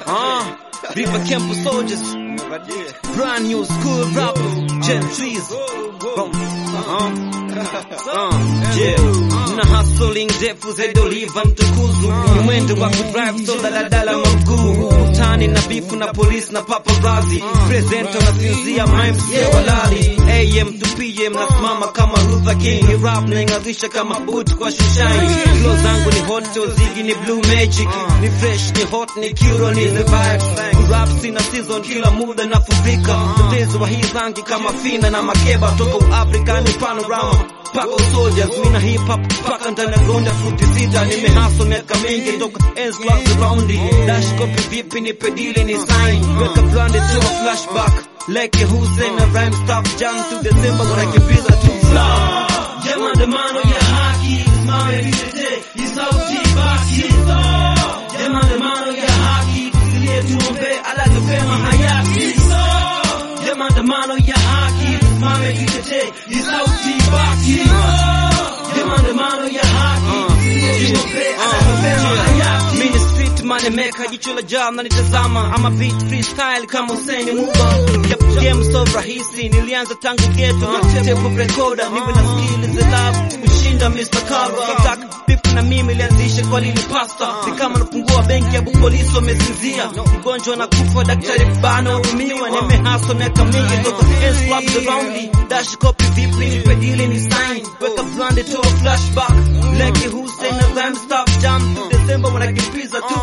Uh, River Camp Soldiers, brand new school rappers, Gen Trees. From, uh, uh, yeah. Na hustling ndefu zaidi oliva mtukuzu ni mwendo wa kudrive so daladala mamguu utani na bifu na polisi na paparazi presento na sinzia mimes walali am to pm nasimama kama Luther King ni rap naing'arisha kama boot kwa shushai flow zangu ni hot ozigi ni blue magic ni fresh ni hot ni kiro ni the vibes rap sina season kila muda nafurika mtetezi wa hii rangi kama fina na makeba toka Afrika ni panorama pako soldiers mina hip hop paka ndani ya ronda futi sita nimehaso miaka mingi toka ends clubs around dash copy vipi ni pedili ni sign weka blonde to a flashback like Hussein na rhyme stuff jam to December wanakimbiza tu flow jama maandamano ya haki mawe vitete ni sauti basi jama maandamano ya haki tusilie tuombe ala tupema hayati jama maandamano ya haki mawe vitete ni sauti basi jama maandamano ya haki tusilie tuombe ala tupema hayati mimi street money maker jicho la jam na nitazama ama beat freestyle kama Hussein Muba Yep, game so rahisi nilianza tangu ghetto na tape recorder niwe na skill za love kushinda Mr. Cover Kitaka beef na mimi ilianzisha kwa lili pasta ni kama nafungua benki ya polisi wamezinzia mgonjwa na kufa daktari bana umiwa nimehaso miaka mingi toka ends clubs around me dash copy vipi nipe deal ni sign weka blonde to a flashback like Hussein na rhyme stop jam December wanakimbiza tu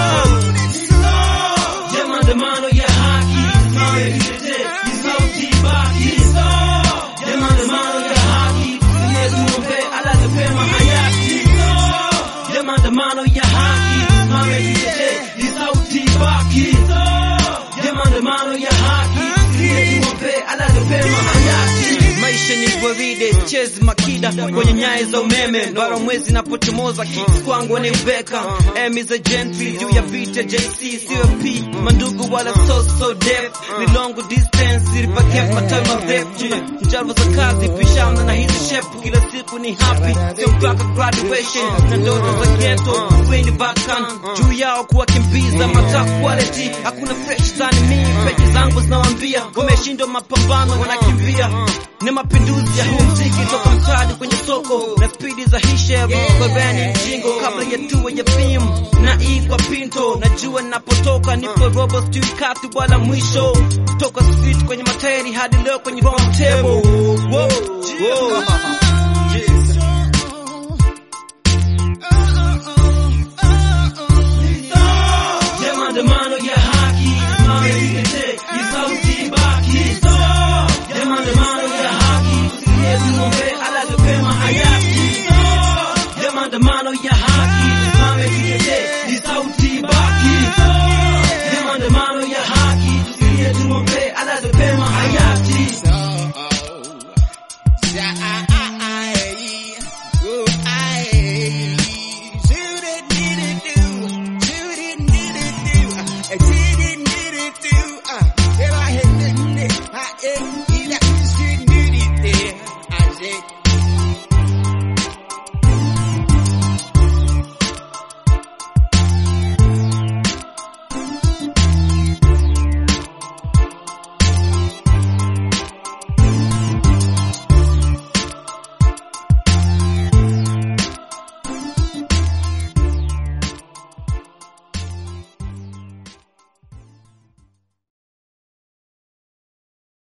je maandamano ya haki mawe vitete ni sauti baki je maandamano ya haki tusilie tuombe ala tupema hayati je maandamano ya haki mawe vitete ni sauti baki je maandamano ya haki tusilie tuombe ala tupema hayati maisha ni gwaride chezi makida kwenye nyaya za umeme bara mwezi napochomoza kicks kwangu ni ubeka emi za gentry juu ya vita jc cop mandugu wala so so def ni long distance ripakef matawi marefu njaro za kazi pishana na hizi shepu kila siku ni happy sio mpaka graduation na ndoto za ghetto weni bakan juu yao kuwakimbiza mata quality hakuna fresh than me peji zangu zinawambia wameshindwa mapambano wanakimbia ni mapinduzi ya huu mziki toka mtaani kwenye soko na spidi za hisheru barani mjingo kabla ya tuwe ya film na igwa pinto najua napotoka nipo robo stuikati wala mwisho toka street kwenye matairi hadi leo kwenye round table Whoa, whoa.